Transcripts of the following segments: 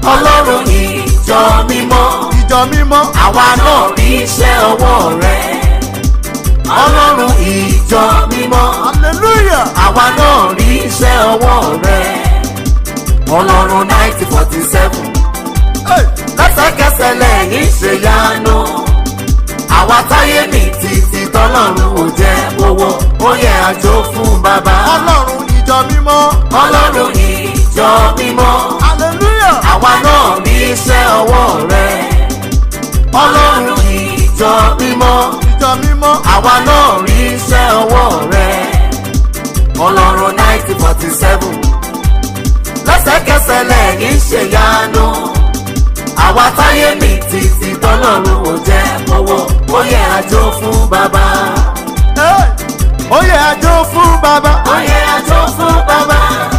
ọlọ́run ìjọ mímọ́ ìjọ mímọ́ àwa náà rí iṣẹ́ ọwọ́ rẹ ọlọ́run ìjọ mímọ́ hallelujah àwa náà rí iṣẹ́ ọwọ́ rẹ ọlọ́run nineteen forty seven Hey, lẹ́sẹ̀kẹsẹ̀ lẹ́yìn ṣèyanu àwa táyé mi títí tọ́lọ́run ò jẹ́ owó ó yẹ àjò fún bàbá ọlọ́run ìjọ mímọ́ ọlọ́run ìjọ mímọ́ hallelujah àwa náà rí iṣẹ́ ọwọ́ rẹ ọlọ́run ìjọ mímọ́ ìjọ mímọ́ àwa náà rí iṣẹ́ ọwọ́ rẹ ọlọ́run nineteen forty seven lẹ́sẹ̀kẹsẹ̀ lẹ́yìn ṣèyanu àwa táyé mi títí tọ́lọ́run ò jẹ́ owó ó yẹ àjò fún bàbá Hey, ó yẹ àjò fún bàbá ó yẹ àjò fún bàbá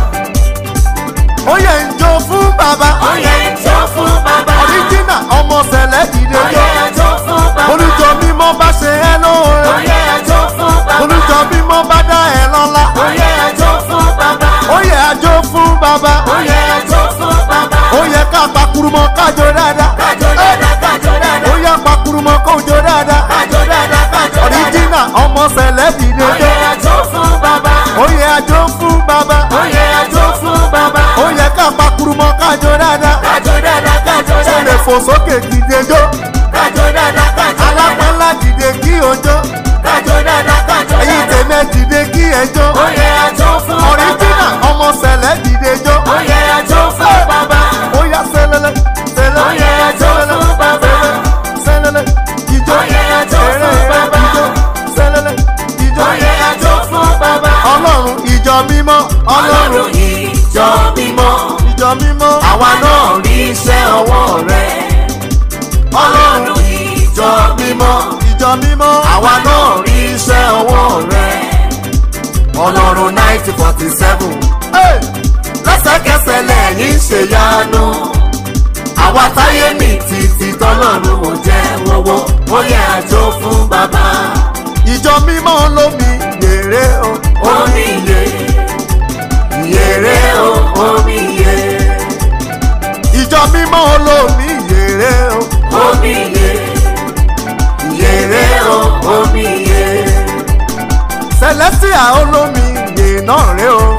ó yẹ ìjọ fún bàbá ó yẹ àjò fún bàbá ọ̀ríjínà ọmọ sẹ̀lẹ̀ dìde ó jọ yẹ àjò fún bàbá olùjọ mímọ́ bá ṣe ẹ́ ó lóore yẹ àjò fún bàbá olùjọ mímọ́ bá dá ẹ lọ́lá ó yẹ àjò fún bàbá ó yẹ àjò fún bàbá ó yẹ àjò fún bàbá ó yẹ ká pakurumọ kájọ dáadáa kájọ dáadáa kájọ ó dáadáa yẹ pakurumọ kójọ dáadáa kájọ dáadáa kájọ dáadáa ọ̀ríjínà ọmọ sẹ̀lẹ̀ dìde ó jọ yẹ àjò fún bàbá ó yẹ àjò fún bàbá ó yẹ àjò fún bàbá ó yẹ ká pakurumọ kájọ dáadáa kájọ dáadáa kájọ ó lè dáadáa fò sókè dìde jọ kájọ dáadáa kájọ dáadáa alápẹ́lá dìde kí ojó kájọ dáadáa kájọ ẹ̀yin dáadáa tèmi dìde kí ẹjọ́ ó yẹ àjò fún bàbá ọ̀ríjínà ọmọ sẹ̀lẹ̀ dìde jọ ó yẹ àjò fún bàbá ó yá sẹ́lẹ̀lẹ̀ sẹ́lẹ̀ ó yẹ àjò fún bàbá sẹ́lẹ̀lẹ̀ ìjọ ó yẹ àjò fún bàbá ìjọ sẹ́lẹ̀lẹ̀ ìjọ ó yẹ àjò fún bàbá ọlọ́run ìjọ mímọ́ ọlọ́run ọlọ́run ìjọ mímọ́ ìjọ mímọ́ àwa náà rí iṣẹ́ ọwọ́ rẹ ọlọ́run ìjọ mímọ́ ìjọ mímọ́ àwa náà rí iṣẹ́ ọwọ́ rẹ ọlọ́run nineteen forty seven Hey! lẹ́sẹ̀kẹsẹ̀ lẹ́yìn ṣèyanu àwa táyé mi títí tọ́lọ́run ò jẹ́ owó ó yẹ àjò fún bàbá ìjọ mímọ́ lómi yèrè o omi iye yèrè o omi iye ìjọ mímọ́ lómi yèrè o omi iye yèrè o omi iye celestia olómi yè náà rè o